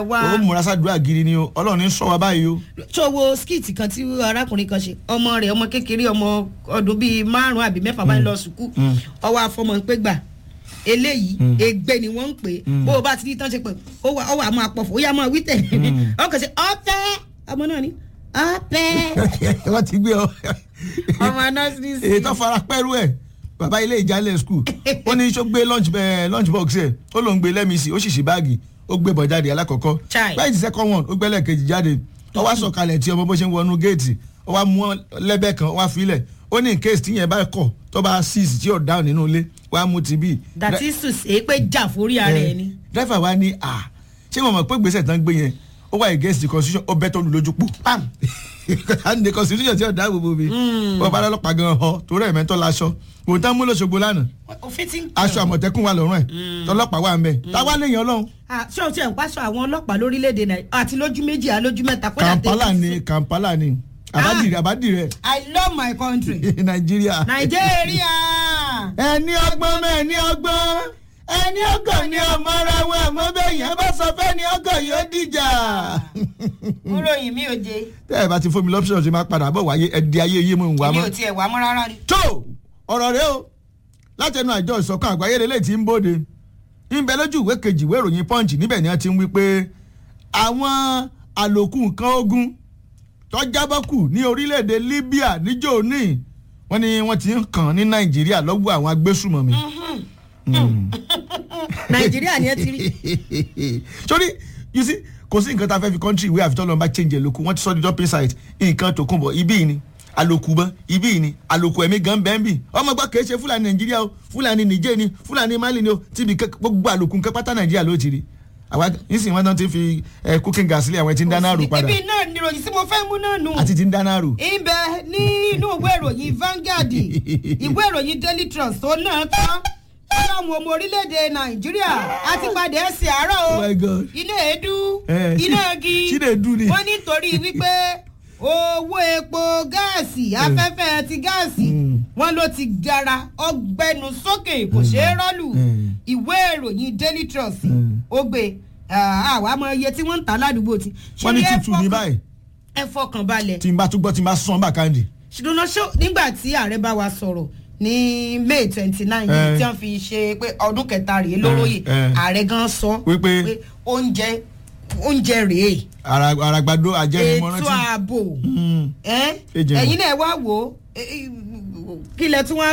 wá ó múra sádùúrà gidi ni o ọlọ́run ní sọ wa báyìí o. tó wo skit kan tí arákùnrin kan ṣe ọmọ rẹ̀ ọmọ kékeré ọmọ ọdún bíi márùn àbí mẹ́fà bá ń lọ sùkú ọwọ́ afọmọ ń pé gbà eléyìí ègbé ni wọ́n ń pè é bó o bá ti rí tán ṣe pé ó wà ó wà máa pọ̀fọ̀ ó yà máa wí tẹ̀ ọkàn ṣe ọ̀pẹ́ ọmọ náà ni ọ̀pẹ́ wọ́n ti gbé ọ. ọmọ nursery sí èyí tó fara pẹ́rú ẹ̀ bàbá ilé ìjálẹ̀ skul ó ní sọ gbé lunch bẹ́ẹ̀ lunch box ẹ̀ ó ló ń gbé lẹ́mìsì ó sì ṣì báàgì ó gbé bọ̀ jáde alákọ̀ọ́kọ́ Chai. báyìí ti second one ó gbẹ́lẹ̀ kejì jáde ó wá sọ̀kalẹ̀ tí ọmọ bó ṣe ń wọnú géètì ó wá mú lẹ́bẹ̀ kan ó wá filẹ̀ ó ní in case tíyẹn bá kọ̀ tó bá six tí ò dáhùn nínú ilé wá mú ti bí. dàtí sùn sí pé jà forí ara ẹ ni. dẹ́fà wa ní à ṣé mo mọ̀ pé gbèsè tán gbé yẹn ó wà against the constitution ó bẹ́ tó lu lójú pò pam and the constitution tí ò dáàbò bò mí wọ́n bá lọ́pàá gan họ torí ẹ̀ mẹ́tọ́ laṣọ kò tán mú lọ́sọ̀gbọ̀ lánàá òfin ti ń aṣọ àmọ̀tẹ́kùn wà lọ́rùn ẹ̀ tọlọ́pàá wà ń bẹ̀ táwa lè yan ọlọ́run ṣé o ti ẹ̀ ń pàṣọ àwọn ọlọ́pàá lórílẹ̀‐èdè nàìjíríà àti lójú méjì àlójú mẹ́ta kódà Kampala tẹ́lẹ̀ ni sí- Kampala ni àbádìrẹ àbádìrẹ I love my country. Nàìjíríà. nàìjíríà. ẹni ọgbọ́n mẹ́ ẹni ọgbọ́n ẹni ọgọ̀ ni ọmọ ara wọn àmọ́ bẹ́ẹ̀ yẹn bá sọ fẹ́ ni ọgọ̀ yóò dìjà. mo ròyìn mi ò jẹ tẹ́ ẹ bá ti fún mi lọ́pṣọ̀n ṣe máa padà bọ̀ wáyé ẹ̀dí ayé yé mo ń wá èmi mọ́. ò tiẹ̀ wá mọ́ rárá rí. tó ọ̀rọ̀ rẹ o látẹnu àjọ ìṣọ̀kan àgbáyé lélẹ̀ tí ń bóde ńbẹ lójú ìwé kejì ìwé ìròyìn punch níbẹ̀ ni wọ́n ti ń wí pé àwọn àlòkù nǹkan ogun tó jábọ́ kù ní orílẹ̀-èdè Libya níjó ní wọ́n ní wọ́n ti ń kàn ní Nàìjíríà lọ́wọ́ àwọn agbésùmọ̀mí. nàìjíríà ni ẹ ti rí. sórí you see kò sí nǹkan tá a fẹ́ fi country ìwé àfitọ́ lọ́nba change ẹ̀ lóku wọ́n ti sọ di dumping site nǹkan tó kún bọ̀ ibí yìí ni àlòkù bọ́ ibí yìí ni àlòkù ẹ̀mí gan bẹ́ẹ̀ bì ọmọ gbọ́ kìí ṣe fúlàní nàìjíríà o fúlàní nìjẹ́ ni fúlàní mali ni o tíbi kẹ́- gbogbo àlòkù nǹkan pátá nàìjíríà ló ti rí àwa nísìnyí wọn tán ti fi ẹ cooking gas sílẹ̀ àwọn tí ń dáná rò padà ibi náà ni ìròyìn tí mo fẹ́ mú náà nù. àti tí ń dáná rò. ibẹ̀ nínú ìwé ìròyìn Vanguard ìwé ìròyìn Daily Trust tó náà tán ọlọ́run ọmọ orílẹ̀-èdè nàìjíríà a ti padà ẹsẹ̀ àárọ̀ o Oh my God. iná èédú Eh, iná igi Chinedu ni. wọ́n nítorí wípé owó epo gáàsì afẹ́fẹ́ ti gáàsì wọ́n ló ti gara ọgbẹ́nu sókè kò ṣeé rọ́lù Mm. ìwé ìròyìn Daily Trust ó gbé àwa mọ iye tí wọ́n ń tà ládùúgbò tí. wọ́n ní Ṣé ẹ tútù ní fọkàn- báyìí ẹ fọkàn balẹ̀ tí n bá tún gbọ́ tí n bá sán bàkàndì. ṣùgbọ́n ṣó nígbà tí ààrẹ bá wa sọ̀rọ̀ ní may twenty nine Eh. tí wọ́n fi ṣe pé ọdún kẹta rèé lóróyè Eh, eh. ààrẹ gan sọ Wípé- pé oúnjẹ oúnjẹ rèé Ara- àràgbàdo ètò àjẹmọ́rántí. ààbò Mm. ẹ́ Ejò. ẹ̀yin náà wá wò ó eh, eh, kí lẹ tún wá